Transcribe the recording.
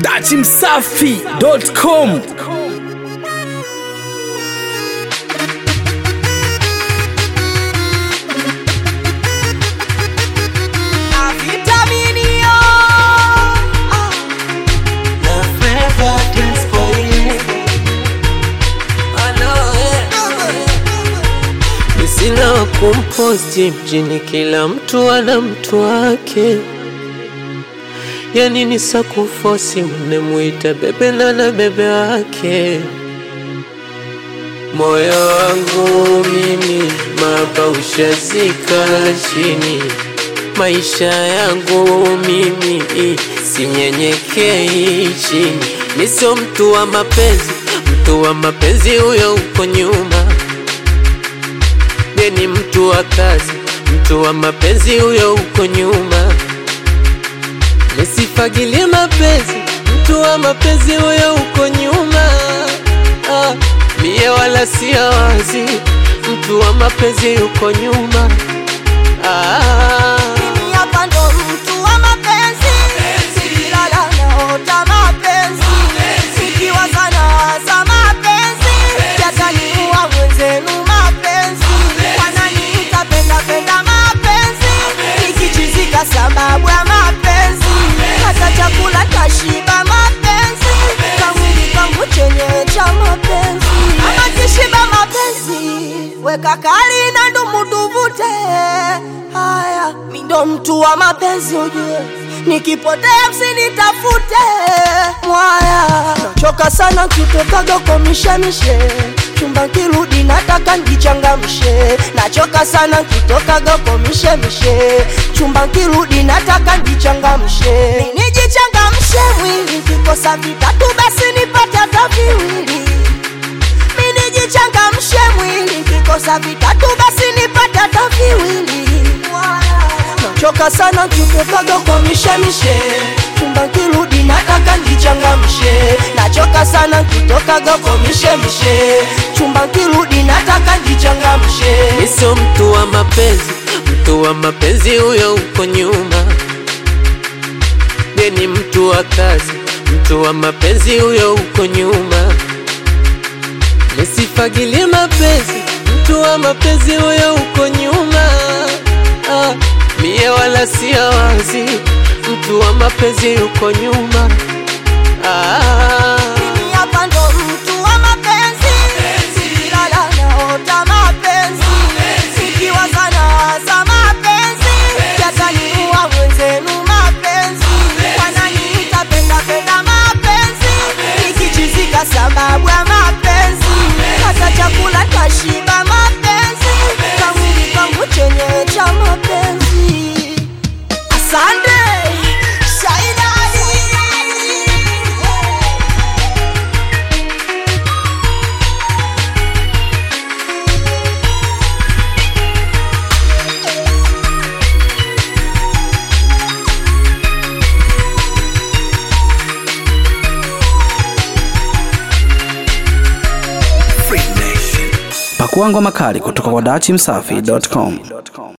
dachimsafi.com Vitaminio. Sina wa kumposti mjini, kila mtu ana mtu wake. Yani ni sakufosi, mnemwita bebe na na bebe wake. Moyo wangu mimi mapa ushazika chini, maisha yangu mimi sinyenyekei chini. Mi sio mtu wa mapenzi, mtu wa mapenzi huyo uko nyuma ni mtu wa kazi, mtu wa mapenzi huyo uko nyuma. Nisifagilie mapenzi, mtu wa mapenzi huyo uko nyuma. Ah, mie wala sia wazi, mtu wa mapenzi uko nyuma. Ah, Mimi hapa ndo mtu wa mapenzi. Nikilala naota mapenzi. Nikiwaza nawaza mapenzi. Yataniua mwenzenu mapenzi. Wananiita penda penda mapenzi. Nikichizika sababu ya mapenzi. Hata chakula tashiba mapenzi. Kamwili kangu chenyewe cha mapenzi. Ama kishiba mapenzi. Weka kali na ndumu tuvute. Haya, mi ndo mtu wa mapenzi ujue. Nikipotea msinitafute. Mwaya, nachoka sana kitokaga kwa mishemishe chumba kirudi nataka njichangamshe nachoka sana kitokaga kwa mishemishe chumba kirudi nataka njichangamshe nijichangamshe mwili kikosa vitatu basi nipate hata viwili mi nijichangamshe mwili kikosa vitatu basi nipate hata viwili nachoka sana kitokaga kwa mishemishe chumba kirudi nataka njichangamshe nachoka sana kitokaga kwa mishemishe chumba kirudi nataka njichangamshe mi sio mtu wa mapenzi, mtu wa mapenzi huyo uko nyuma. ni mtu wa kazi, mtu wa mapenzi huyo uko nyuma. Nisifagilie mapenzi, mtu wa mapenzi huyo uko nyuma. Ah, mie wala sia wazi, mtu wa mapenzi uko nyuma. Ah, Mimi hapa ndo mtu wa mapenzi Nikilala naota mapenzi Nikiwaza nawaza mapenzi Yataniua mwenzenu mapenzi Wananiita penda penda mapenzi Nikichizika sababu ya mapenzi Hata chakula tashiba mapenzi Kamwili kangu chenyewe cha mapenzi Asante Shaida Ali pakua ngoma kali kutoka kwa dachimsafi.com